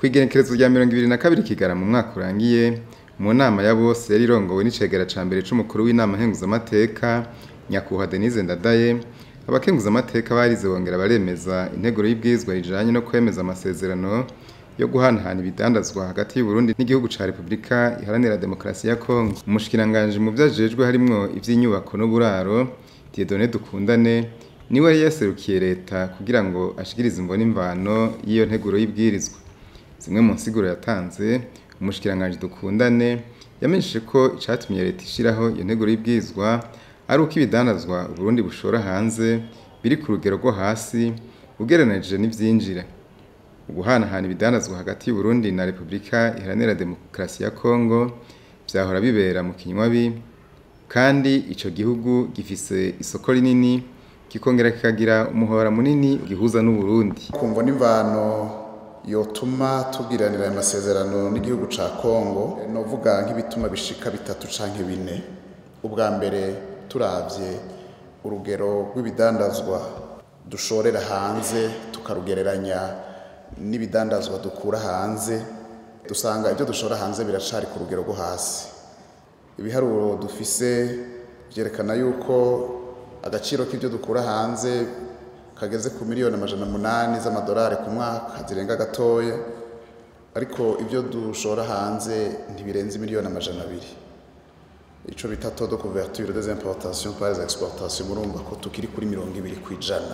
kw'igenekerezo rya mirongo ibiri na kabiri kigara mu mwaka urangiye mu nama ya bose yari irongowe n'icegera ca mbere c'umukuru w'inama nkenguzamateka nyakubahwa denise ndadaye abakenguzamateka barize bongera baremeza integuro y'ibwirizwa rijanye no kwemeza amasezerano yo guhanahana ibidandazwa hagati y'Uburundi n'igihugu ca Republika iharanira demokarasi ya Kongo umushikiranganji mu vyajejwe harimwo ivy'inyubako n'uburaro Dieudonné Dukundane niwe yari yaserukiye leta kugira ngo ashikirize imvo n'imvano y'iyo nteguro y'ibwirizwa zimwe mu nsiguro yatanze umushikiranganji Dukundane yamenyesheje ko icatumye leta ishiraho iyo nteguro y'ibwirizwa ari uko ibidandazwa Uburundi bushora hanze biri ku rugero rwo hasi ugereranije n'ivyinjira uguhanahana ibidandazwa hagati y'Uburundi na Republika iharanira demokarasi ya Kongo vyahora bibera mu kinywabi kandi ico gihugu gifise isoko rinini kikongera kikagira umuhora munini gihuza n'Uburundi kumva n'imvano yotuma tugiranira aya masezerano n'igihugu ca Kongo novuga nk'ibituma bishika bitatu canke bine ubwa mbere turavye urugero rw'ibidandazwa dushorera hanze tukarugereranya n'ibidandazwa dukura hanze dusanga ibyo dushora hanze biracari ku rugero rwo hasi ibiharuro dufise vyerekana yuko agaciro k'ibyo dukura hanze kageze ku miliyoni amajana munani z'amadolari ku mwaka zirenga gatoya ariko ibyo dushora hanze ntibirenze miliyoni amajana abiri ico bita taux de couverture des importations par les exportations murumva ko tukiri kuri mirongo ibiri kwijana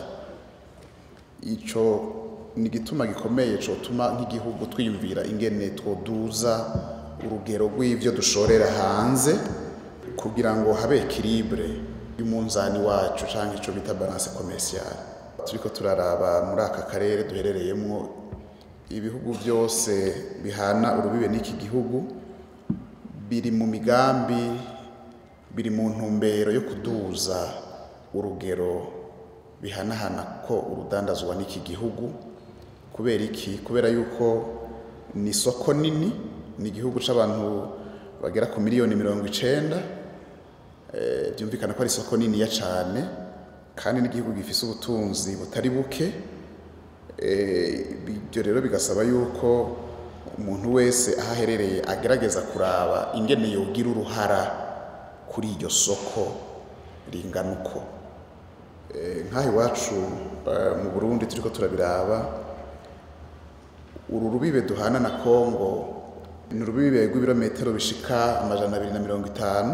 ico ni igituma gikomeye cotuma nk'igihugu twiyumvira ingene twoduza urugero rw'ivyo dushorera hanze kugira ngo habe equilibre y'umunzani wacu canke ico bita balance commerciale turiko turaraba muri aka karere duherereyemwo ibihugu byose bihana urubibe n'iki gihugu biri mu migambi biri mu ntumbero yo kuduza urugero bihanahana ko urudandazwa n'iki gihugu kubera iki kubera yuko ni isoko nini ni igihugu c'abantu bagera ku miliyoni mirongo icenda byumvikana ko ari isoko niniya cane kandi n'igihugu gifise ubutunzi butari buke ibyo rero bigasaba yuko umuntu wese aho aherereye agerageza kuraba ingene yogira uruhara kuri iryo soko ringana uko nk'aha iwacu mu burundi turiko turabiraba uru rubibe duhana na kongo ni urubibe rw'ibirometero bishika amajana abiri na mirongo itanu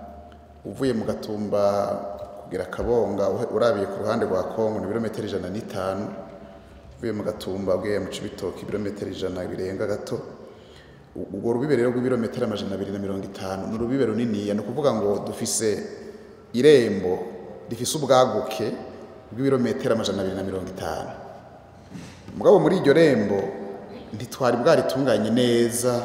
uvuye mu gatumba kugira akabonga urabiye ku ruhande rwa kongo ni ibirometero ijana n'itanu uvuye mu gatumba ugiye mu cibitoki ibirometero ijana birenga gato urwo rubibe rero rw'ibirometero amajana abiri na mirongo itanu ni urubibe runiniya ni ukuvuga ngo dufise irembo rifise ubwaguke bw'ibirometero amajana abiri na mirongo itanu mugabo muri iryo rembo ntitwari bwaritunganye neza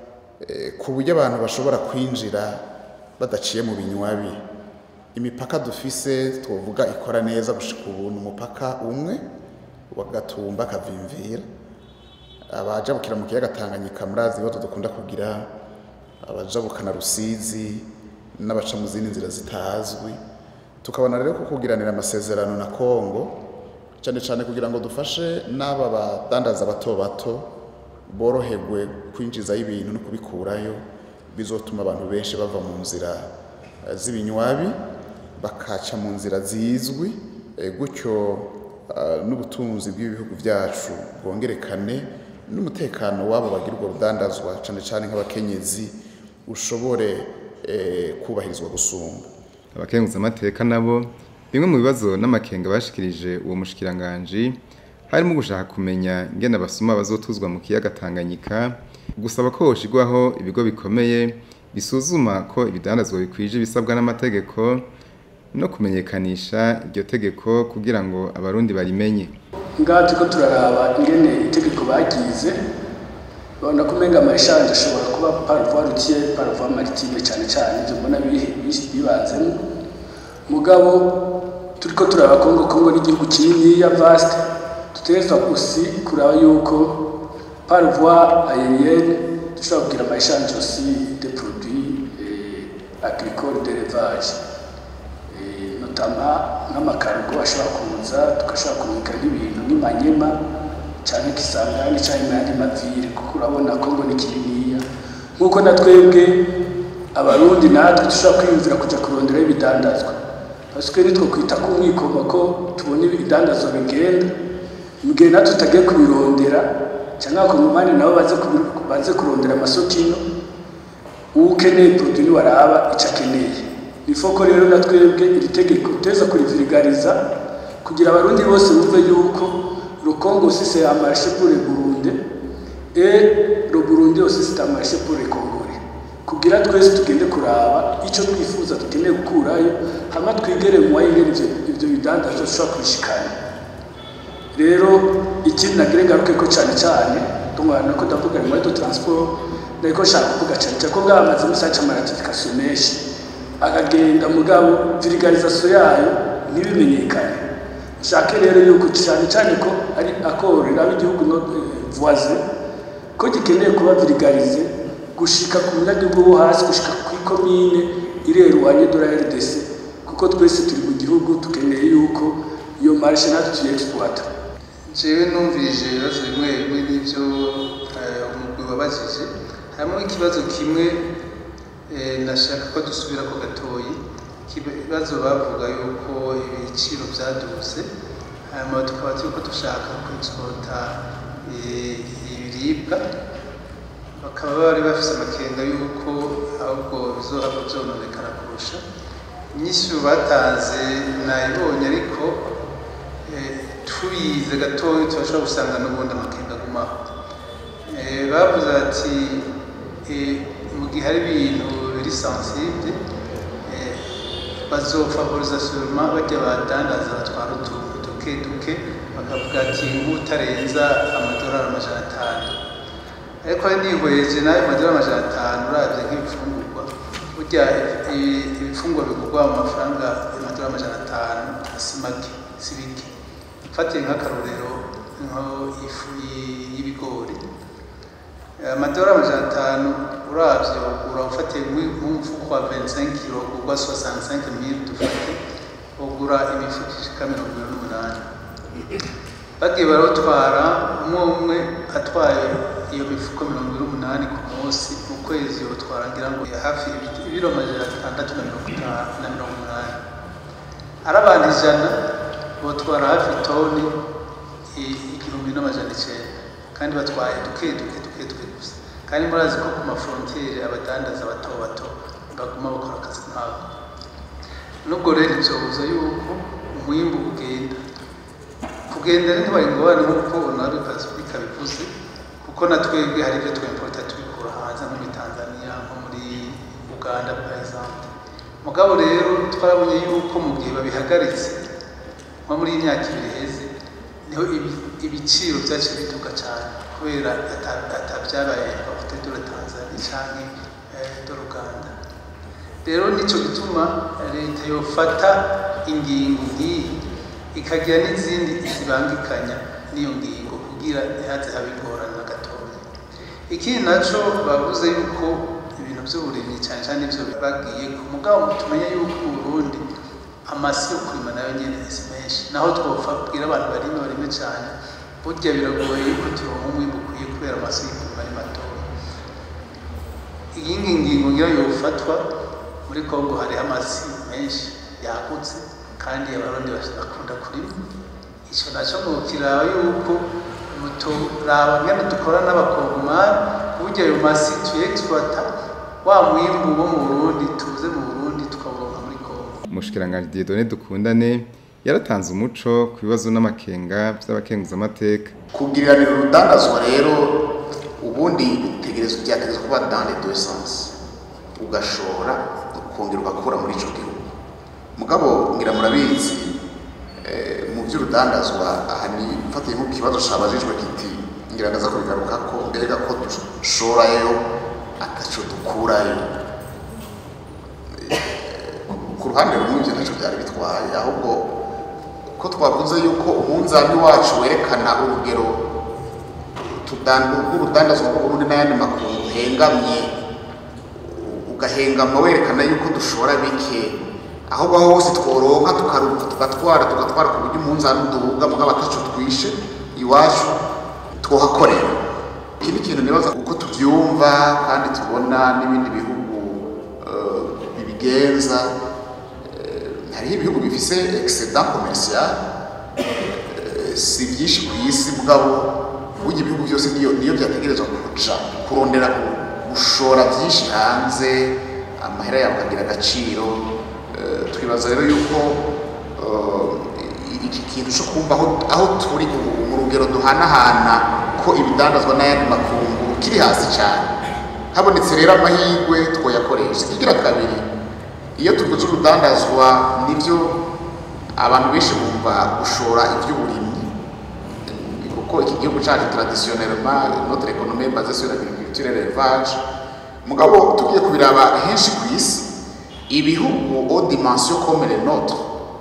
ku buryo abantu bashobora kwinjira badaciye mu binywabi imipaka dufise twovuga ikora neza gushika ubu ni umupaka umwe wa gatumba kavimvira abajabukira mu kiyaga tanganyika murazi ibibazo dukunda kugira abajabukana rusizi n'abaca mu zindi nzira zitazwi tukabona rero ko kugiranira amasezerano na kongo cyane cyane kugira ngo dufashe n'aba badandaza bato bato boroherwe kwinjizayo ibintu no kubikurayo bizotuma abantu benshi bava mu nzira z'ibinywabi bakaca mu nzira zizwi gutyo n'ubutunzi bw'ibihugu byacu bwongerekane n'umutekano wabo bagira urwo rudandazwa cyane cyane nk'abakenyezi ushobore kubahirizwa gusumba abakenguzamateka nabo bimwe mu bibazo n'amakenga bashikirije uwo mushikiranganji harimo gushaka kumenya ingene abasuma bazotuzwa mu kiyaga Tanganyika gusaba ko hoshigwaho ibigo bikomeye bisuzuma ko ibidandazwa bikwije ibisabwa n'amategeko no kumenyekanisha iryo tegeko kugira ngo abarundi barimenye ngaha turiko turaraba ingene itegeko bagize babona ko umenga amashanje ashobora kuba parvoie routier parvoie maritime cyane cyane ibyo mbona bibanzemo mugabo turiko turaba kongo kongo n'igihugu kininiya vaste dutegerezwa gusi kuraba yuko parvoie aérienne dushobora kugira amashanje aussi de produits agricole d'élevage notama nk'amakarugo ashobora kuza tugashobora kumurika nk'ibintu nk'imanyema cyane kisangani cyane n'andi mavire kuko urabona ko ngo ni kininiya nk'uko na twebwe abarundi natwe dushobora kwiyumvira kujya kuronderaho ibidandazwa baswe nitwo kwita ku mwikoma ko tubona ibidandazwa bigenda mu gihe natwe tutagiye kubirondera cyangwa abakongomani nabo baze kubi- baze kurondera amasoko ino uwo ukeneye produit waraba icyo akeneye ni ko rero na twebwe iri tegeko teza kurivirigariza kugira abarundi bose bumve yuko le Congo aussi c'est un marché pour le Burundi et le Burundi aussi c'est un marché pour les Congolais kugira twese tugende kuraba icyo twifuza dukeneye gukurayo hama twigere mu wayingene ivyo ivyo bidandazwa dushobora kubishikana rero ikindi nagire ngaruke ko cyane cyane tungana ko ndavuga ni de transport nariko nshaka kuvuga cyane cyane ko bwamaze musaca amaratification menshi akagenda mugabo virigalization yayo ntibimenyekane nshake rero yuko cyane cyane ko ari akoro raba igihugu no eh, voisin ko gikeneye kuba virigalize gushika ku munyagihugu wo hasi gushika ku ikomine ireruwanye de la RDC kuko twese turi mu gihugu tukeneye yuko iyo marché natwe tuyexploita jewe numvirije ibibazo bimwe bimwe n'ibyo eh, umugwi wabajije harimo ikibazo kimwe eh, nashaka ko dusubira ku gatoyi ikibazo bavuga yuko ibiciro byaduze hanyuma tukaba turiko dushaka kwexporta eh, ibiribwa bakaba bari bafise amakenga yuko ahubwo bizohava vyononekara kurusha inyishu batanze nayibonye ariko eh, tubize gatoya turashobora gusanga n'ubundi amakenga agumaho Eh, bavuze ati eh, mu gihe hari ibintu biri sensible eh, bazofavoriza seulement bajya badandaza batwara utuntu duke duke bakavuga ati nk'utarenza amadolari amajana atanu ariko hari nihweje nayo amadolari amajana atanu uravye nk'ibifungurwa burya i- ibifungurwa bigurwa mu mafaranga amadolari amajana atanu si make si bike mfatiye nk'akarorero nko ifu y- y'ibigori amadolari amajana atanu uravye ugura ufatiye nk'u- nk'umufuko wa 25 kilo ugurwa 65 mille dufate ugura imifuko ishika mirongo ibiri n'umunani bagiye barawutwara umwe umwe atwaye iyo mifuko mirongo ibiri n'umunani ku munsi mu kwezi yotwara ngira ngo hafi ibi- ibiro amajana atandatu na mirongo itanu na mirongo umunani ari abantu ijana botwara hafi toni i- igihumbi n'amajana icenda kandi batwaye duke duke duke duke gusa kandi murazi ko ku mafrontiere abadandaza bato bato baguma bakora akazi nkako nubwo rero ivyobuza yuko umwimbu ugenda kugenda ntibari ngorane nk'uko nabi pasifika bivuze kuko na twebwe hari ibyo twimporta tubikura hanze nko muri tanzania nko muri uganda par exemple mugabo rero twarabonye yuko mu gihe babihagaritse nko muri iyi myaka ibiri iheze niho ibi- ibiciro byaciye biduka cyane kubera ata- atabyabaye amavuta dore tanzania canke eh, dore uganda rero nicyo gituma leta yofata ingingo nk'iyi ikagira n'izindi zibangikanya n'iyo ngingo kugira ntihaze habe ingorane na gatoya ikindi naco bavuze yuko ibintu by'uburimyi cyane cyane ivyo bagiye ku mugabo tumenye yuko mu Burundi amasi yo kurima nayo nyene si menshi naho twobwira abantu barime barime cyane burya biragoye yuko turonka umwimbu ukwiye kubera amasi yo kurima ari matoya iyindi ngingo ngira yofatwa muri Kongo hariho amasi menshi yagutse kandi abarundi bakunda kurima icyo nacyo ngo kiraba yuko muturaba ngene dukora n'abakongomani kuburyo ayo masi tuyexploita wa mwimbu wo mu Burundi tuze mu Burundi tukawuronka muri Kongo umushikiranganji Dieudonné Dukundane yaratanze umuco ku bibazo n'amakenga by'abakenguzamateka kubwiriranira urudandazwa rero ubundi utegereza byategereza kuba dans les deux sens ugashora ukongera ugakura muri ico gihugu mugabo ngira murabizi eh, mu by'urudandazwa aha ni mfatiye nko kibazo cabajijwe kiti ngira ndaza kubigaruka ko mbega ko dushorayo ataco dukurayo ku ruhande rumwe ibyo ntacyo byari bitwaye ahubwo ko twavuze yuko umunzani wacu werekana urugero rw'urudandazwa rw'uburundi n'ayandi makuru uhengamye ugahengama werekana yuko dushora bike ahubwo aho hose tworonka tukaruka tugatwara tugatwara ku buryo umunzani uduhuga mugabo ataco twishe iwacu twohakorera iki ni ikintu nibaza uko tubyumva kandi tubona n'ibindi bihugu eh, bibigenza Eh, hariho ibihugu bifise excedent commercial Eh, si byinshi ku isi mugabo burya ibihugu byose niyo niyo byategerezwa kuja kurondera gu- gushora byinshi hanze amahera yawe akagira agaciro Eh, twibaza rero yuko eh, iki kintu cyo kumva aho, aho turi ubu mu rugero duhanahana ko ibidandazwa n'ayandi makungu kiri hasi cyane habonetse rero amahirwe twoyakoresha ikigira kabiri iyo tuvuze urudandazwa nibyo abantu benshi bumva gushora iby'uburimyi kuko iki gihugu cyacu traditionnellement notre économie est basée sur l'agriculture et l'élevage mugabo tugiye kubiraba henshi ku isi ibihugu au dimension comme les nôtres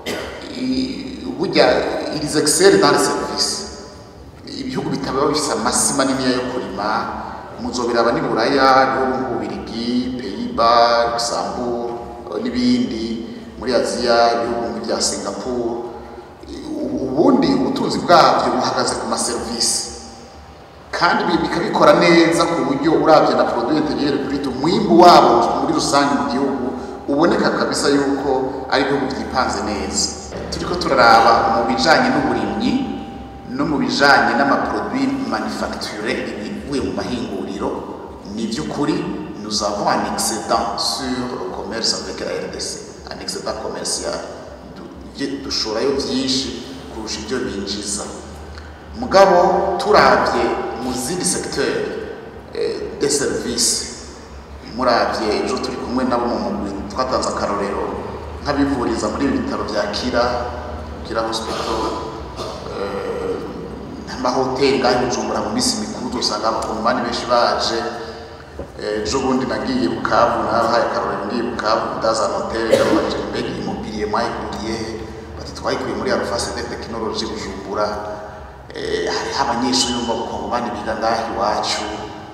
i- burya ils excellent dans les services ibihugu bitaba bifise amasi manini yo kurima muzobiraba ni buraya ibihugu nk'ububirigi peyiba luxembourg eh, n'ibindi muri aziya ibihugu nk'ibya singapore U- ubundi ubutunzi bwabyo buhagaze ku maserivisi kandi bi- bikabikora neza ku buryo urabye na produit intérieur brut umwimbu wabo muri rusange mu gihugu uboneka kabisa yuko ari ibihugu byipanze neza turiko turaraba mu bijanye n'uburimyi no mu bijanye n'amaproduit manufacturé ibivuye mu mahinguriro ni by'ukuri nous avons un excédent sur le commerce avec la RDC un excédent commercial Du- bye- dushorayo byinshi kurusha ibyo binjiza mugabo turabye mu zindi secteur eh, de service murabye ejo turi kumwe nabo mu mugwi twatanze akarorero nk'abivuriza muri ibi bitaro bya kira kira hospital eh, n'amahoteli ngaho i bujumbura mu minsi mikuru usanga abakongomani benshi baje Eh, ejo bundi nagiye bukavu nabahaye akarorero ngiye bukavu ndaza hoteli ndababaje mbega iyi mobilier mwayiguriye he bati twayikuye muri arufase de tekinoloji bujumbura Eh, hariho abanyeshuri bo mu bakongomani biga ngaho iwacu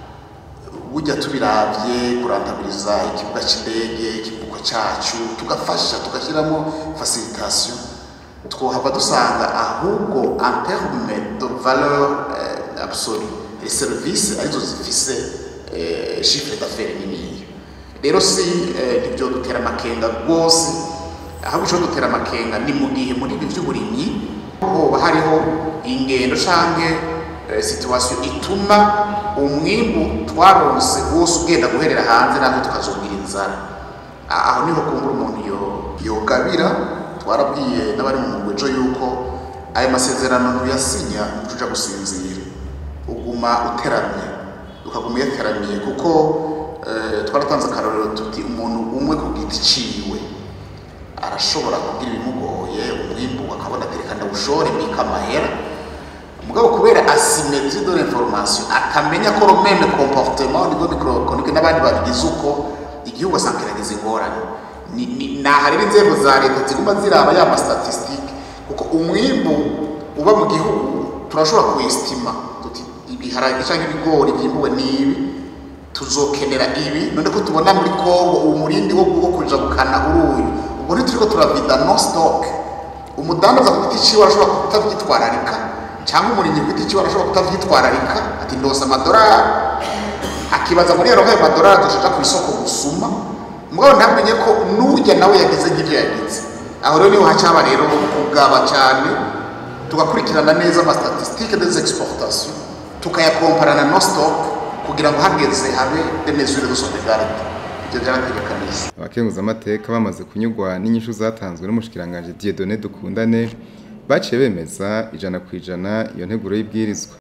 burya tubiravye kurandabiliza ikibuga c'indege ikivuko cacu tugafasha tugashyiramo facilitation twohava dusanga ahubwo en terme de valeur eh, absolue les services arizo zifise eh, chiffre d'affaires niniya rero si eh, nivyo dutera amakenga rwose ahubwo ico dutera amakenga ni mu gihe muri ibi vy'uburimyi hoba hariho ingendo canke eh, situation ituma umwimbu twaronse wose ugenda guherera hanze natwe tukazogira inzara A- aho niho kumbura umuntu yo- yogabira twarabwiye n'abari mu mugwejo yuko ayo masezerano ntuyasinya ntuja gusinzira uguma uteramye ukaguma uyateramiye kuko eh, twaratanze akarorero tuti umuntu umwe ku giti ciwe arashobora kugira ibimugoye umwimbu akabona atereka ndawushore mbika amahera mugabo kubera asymmetrie de l'information akamenya ko le même comportement au niveau microéconomique n'abandi babigize uko igihugu asanga kiragize ingorane Ni- ni- naha rero inzego za leta ziguma ziraba ya mastatistike kuko umwimbu uba mu gihugu turashobora kuestima tuti ibiharage cyangwa ibigori byimbuwe n'ibi tuzokenera ibi none ko tubona muri kongo uwo murindi wo wo kuja gukana uruyu ubwo ntituriko turavida no stock umudandaza ku giti ciwe arashobora kutavyitwararika cyangwa umurimyi ku giti ciwe arashobora kutavyitwararika ati ndose amadolari akibaza muri yaronka ayo madolari dushaka ku isoko gusuma mugabo ntamenye ko n'ujya nawe yagize nk'ibyo yagize aho rero niho hacaba rero kugaba cyane tugakurikirana neza amastatistike des exportations tukayakomparana no stock kugira ngo hageze habe des mesures de sauvegarde ibyo byarategekanije abakenguzamateka bamaze kunyurwa n'inyishu zatanzwe n'umushikiranganji Dieudonné Dukundane baciye bemeza ijana ku ijana iyo nteguro y'ibwirizwa